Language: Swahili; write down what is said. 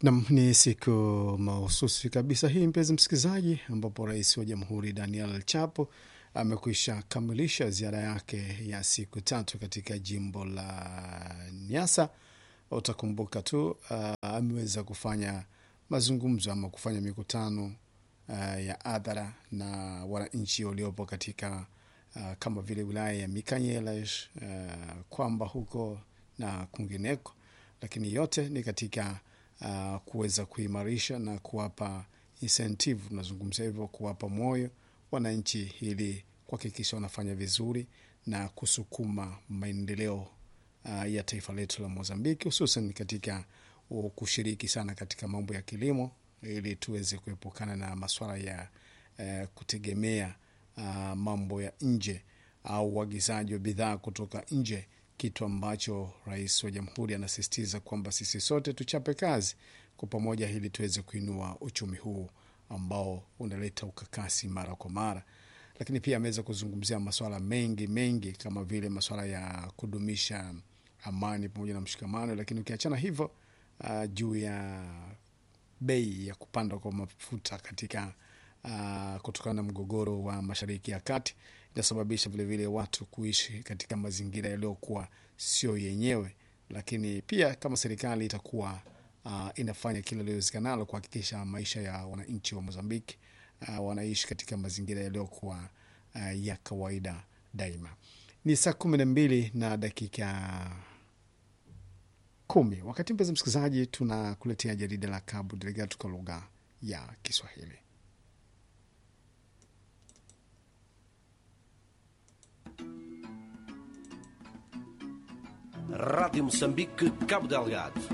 Nam, ni siku mahususi kabisa hii, mpenzi msikilizaji, ambapo rais wa jamhuri Daniel Chapo amekwisha kamilisha ziara yake ya siku tatu katika jimbo la Nyasa. Utakumbuka tu uh, ameweza kufanya mazungumzo ama kufanya mikutano uh, ya adhara na wananchi waliopo katika uh, kama vile wilaya ya Mikanyelesh uh, kwamba huko na kwingineko, lakini yote ni katika uh, kuweza kuimarisha na kuwapa incentive, tunazungumzia hivyo, kuwapa moyo wananchi ili kuhakikisha wanafanya vizuri na kusukuma maendeleo uh, ya taifa letu la Mozambiki, hususan katika uh, kushiriki sana katika mambo ya kilimo ili tuweze kuepukana na maswala ya uh, kutegemea uh, mambo ya nje au uagizaji wa bidhaa kutoka nje, kitu ambacho rais wa jamhuri anasisitiza kwamba sisi sote tuchape kazi kwa pamoja ili tuweze kuinua uchumi huu ambao unaleta ukakasi mara kwa mara lakini pia ameweza kuzungumzia masuala mengi mengi kama vile masuala ya kudumisha amani pamoja na mshikamano. Lakini ukiachana hivyo, uh, juu ya bei ya kupanda kwa mafuta katika uh, kutokana na mgogoro wa Mashariki ya Kati inasababisha vilevile watu kuishi katika mazingira yaliyokuwa sio yenyewe, lakini pia kama serikali itakuwa uh, inafanya kila liwezekanalo kuhakikisha maisha ya wananchi wa Mozambiki uh, wanaishi katika mazingira yaliyokuwa uh, ya kawaida daima. Ni saa kumi na mbili na dakika kumi wakati mpenzi msikilizaji, tunakuletea jarida la Cabo Delgado kwa lugha ya Kiswahili. Rádio Moçambique, Cabo Delgado.